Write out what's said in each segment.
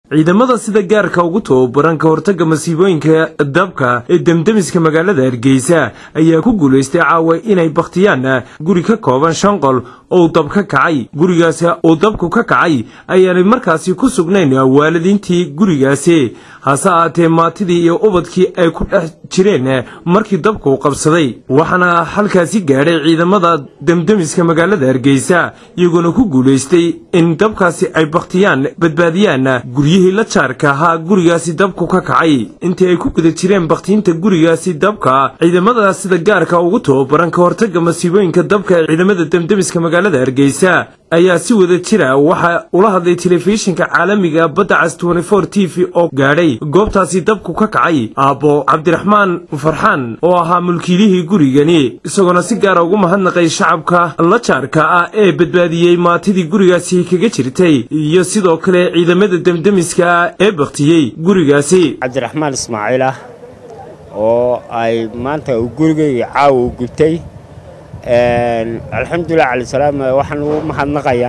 ciidamada sida gaarka ugu tababaran ka hortagga masiibooyinka dabka ee demdemiska magaalada hargeysa ayaa ku guulaystay caawa inay bakhtiyaan guri ka kooban shan qol oo dab ka kacay gurigaasi uu dabku ka kacay ayaanay markaasi ku sugnayn waalidiintii gurigaasi hase ahaatee maatidii iyo ubadkii ay ku dhex jireen markii dabku qabsaday waxaana halkaasi gaadhay ciidamada demdemiska magaalada hargeysa iyagoona ku guulaystay in dabkaasi ay bakhtiyaan badbaadiyaan guryihii la jaarka ahaa gurigaasi dabku ka kacay intii ay ku guda jireen bakhtiinta gurigaasi dabka ciidamada sida gaarka ugu tababaran ka hortagga masiibooyinka dabka ee ciidamada demdemiska magaalada hargeysa ayaa si wada jira waxa ula hadlay telefishinka caalamiga badda cas t v oo gaadhay goobtaasi dabku ka kacay aabbo cabdiraxmaan farxaan oo ahaa mulkiilihii gurigani isagoona si gaara ugu mahadnaqay shacabka la jaarka ah ee badbaadiyey maatidii gurigaasi kaga jirtay iyo sidoo kale ciidamada demdemiska ee baktiyey gurigaasi cabdiraxmaan ismaaciil ah oo ay maanta uu gurigayga caawa u gubtay alxamdulilah calisalaam waxaan ugu mahadnaqayaa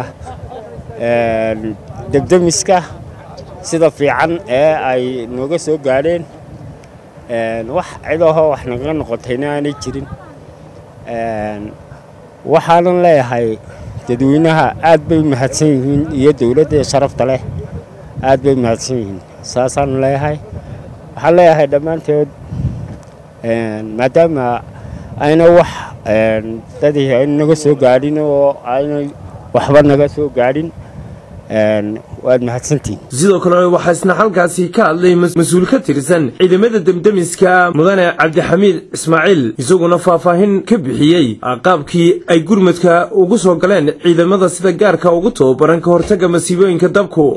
debdemiska sida fiican ee ay nooga soo gaadheen wax cidahoo wax naga noqotayna aanay jirin waxaanan leeyahay dadweynaha aad bay mahadsan yihiin iyo dowladda sharafta leh aad bay mahadsan yihiin saasaan leeyahay waxaan leeyahay dhammaanteed maadaama ayna wax dadii ayna naga soo gaadhin oo aynay waxba naga soo gaadhin waad mahadsantihin sidoo kale waxaa isna halkaasi ka hadlay mas-uul ka tirsan ciidamada demdemiska mudane cabdixamiid ismaaciil isaguna faahfaahin ka bixiyey qaabkii ay gurmadka ugu soo galeen ciidamada sida gaarka ugu tababaran ka hortagga masiibooyinka dabku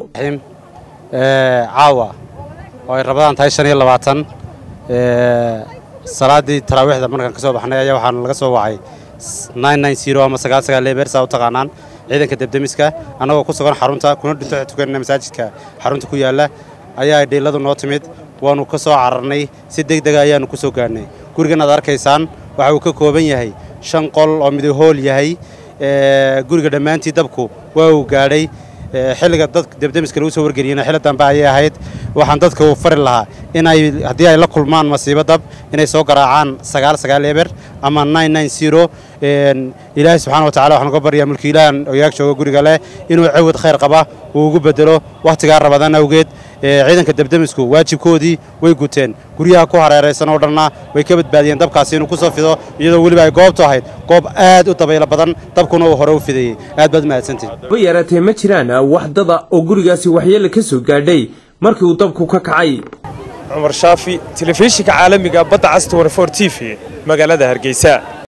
caawa oo ay rabadaan tahay shan iyo labaatan salaaddii taraawiixda markaan ka soo baxnay ayaa waxaana laga soo wacay ama sagaal sagaal leebeersaa u taqaanaan ciidanka debdemiska annagoo ku sugan xarunta kuna dhinto tukanna masaajidka xarunta ku yaalla ayaa dhiilladu noo timid waannu ka soo cararnay si deg dega ayaannu ku soo gaadhnay gurigan aad arkaysaan waxa uu ka kooban yahay shan qol oo midahool yahay guriga dhammaantii dabku waa uu gaadhay xilliga dadka debdemiska lagu soo wargeliyena xilli dambe ayay ahayd waxaan dadka u fari lahaa inay haddii ay la kulmaan masiibo dab inay soo garaacaan sagaal sagaal eber ama nine nine zero ilaahay subxana wa tacala waxaan uga baryaa mulkiilahan oyaag jooga guriga leh inuu cawad khayr qaba uu ugu bedelo wakhtigaa rabadaan awgeed ciidanka debdemisku waajibkoodii way guteen guryaha ku hareeraysan oo dhanna way ka badbaadiyeen dabkaasi inuu ku soo fido iyadoo weliba ay goobtu ahayd goob aad u dabaylo badan dabkuna uu hore u fidayey aad baad mahadsantihin ba yaraatee ma jiraan wax dada oo gurigaasi waxyeelle ka soo gaadhay markii uu dabku ka kacay cumar shaafi telefishinka caalamiga badda cas t v magaalada hargeysa